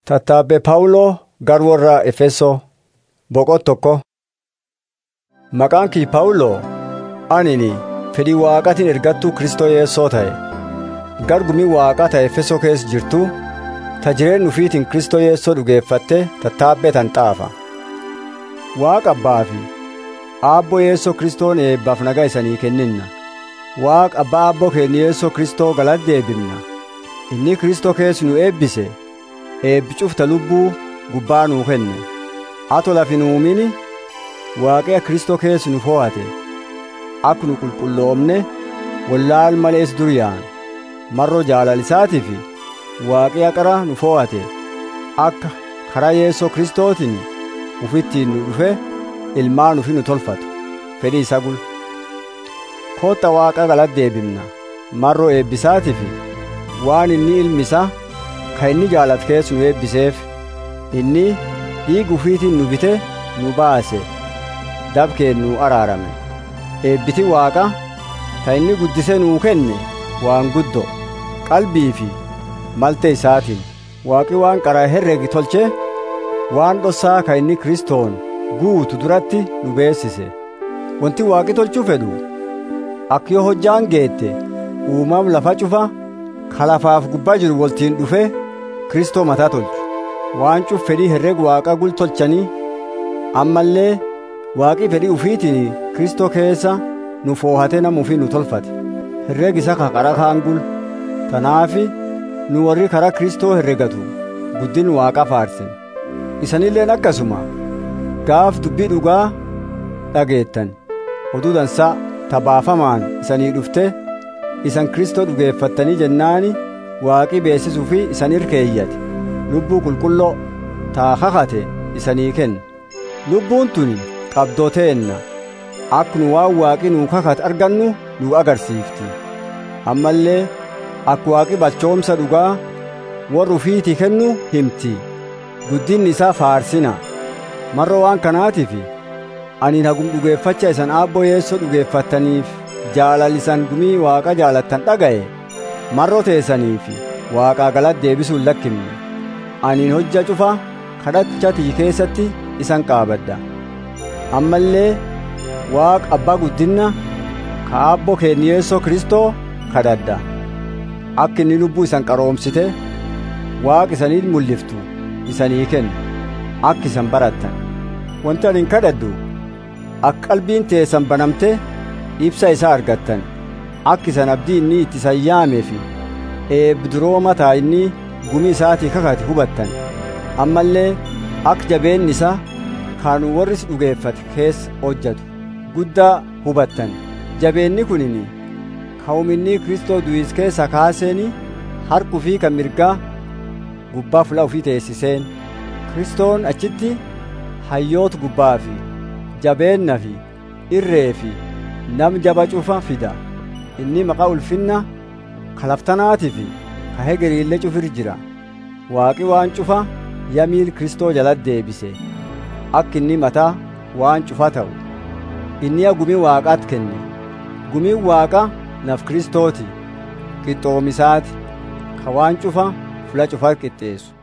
Tattaabbee Phaawuloo gara warra Efesoo boqot tokko. Maqaan kii Phaawuloo anini fedhii waaqatiin ergattuu Kristoo Yeessoo ta'e gargumii waaqaa ta'e Efesoo keessa jirtu ta jireenya ufiitiin Kristoo Yeessoo dhugeeffatte tattaabbee tan xaafa. Waaqa abbaa fi aabboo Yeessoo Kristoon eebbaaf nagaa isanii kenninna. Waaqa abbaa aabboo keenya Yeessoo Kristoo galata deebifna. Inni Kristoo keessa nu eebbise. eebbi cufta lubbuu gubbaa nuu kenne ato lafi nu uumini waaqea kristoo keessa nu fo'ate akka nu qulqulloomne wallaal malees duriyaan marroo jaalalisaatiif waaqea qara nu fo'ate akka karaa yeessoo kristootiin ufittiin nu dhufe ilmaan ufi nu tolfatu fedhii isa gul kootta waaqa galata deebifna marroo eebbisaatiif waan inni ilmi isaa kan inni jaalatu keessa nu eebbiseef inni dhiiga ufiitiin nu bite nu baase dabkeen nu araarame eebbiti waaqa ta inni guddise nuu kenne waan guddo qalbii fi malte isaatiin waaqi waan qaraa herregi tolche waan dhossaa kan inni kristoon guutu duratti nu beessise wanti waaqi tolchuu fedhu akka yoo hojjaan geette uumam lafa cufa kalafaaf gubbaa jiru waltiin dhufe kristoo mataa tolchu waan cuf fedhii herreg waaqa gul tolchanii ammallee waaqii fedhii ufiitiin kristoo keessa nu foohate nama ufii nu tolfate herreg isa ka qara kaan gul tanaafi nu warri karaa kristoo herregatu guddin waaqa faarsen isanilleen akkasuma gaaf dubbii dhugaa dhageettan oduu dansaa tabaafamaan isanii dhufte isan kristoo dhugeeffattanii jennaani waaqii beessisuu fi isan irkeeyyate lubbuu qulqulloo taa kakate isanii kenna lubbuun tuni qabdooteenna akka nu waan waaqii nuu kakate argannu nu agarsiifti ammallee akka waaqi balchoomsa dhugaa warra ufiitii kennu himti guddinni isaa faarsina marra waan kanaatiif ani hagum dhugeeffacha isan aabboo yeessoo dhugeeffattaniif jaalalisan gumii waaqa jaalattan dhaga'e marroo teessaniif waaqaa galata deebisuun lakkimne aniin hojja cufa kadhachatii keessatti isan qaabadha ammallee waaqa abbaa guddinna ka aabboo keenya yeessoo kristoo kadhadha akka inni lubbuu isan qaroomsite waaqa isanii mul'iftu isanii kennu akka isan barattan wanti ani kadhadhu akka qalbiin teessan banamte ibsa isaa argattan akka isan abdii inni itti sayyaameefi eebduroo mataa inni gumii isaatii kakate hubattan ammallee akka jabeenni isaa kan warris dhugeeffate keessa hojjatu guddaa hubattan jabeenni kunini ka'uminni kristoo du'is keessa kaaseeni harkuu fi kan mirgaa gubbaa fula ofii teessiseen kristoon achitti hayyoota gubbaa fi jabeenna fi irree fi nam jaba cufa fida inni maqaa ulfinna kalaftanaatii fi ka hegeriillee cufir jira waaqi waan cufa yamiil kristoo jalat deebise akka inni mataa waan cufa ta'u inni gumii waaqaat kenne gumiin waaqa naf kristooti qixxoomisaati ka waan cufa fula cufa qixxeessu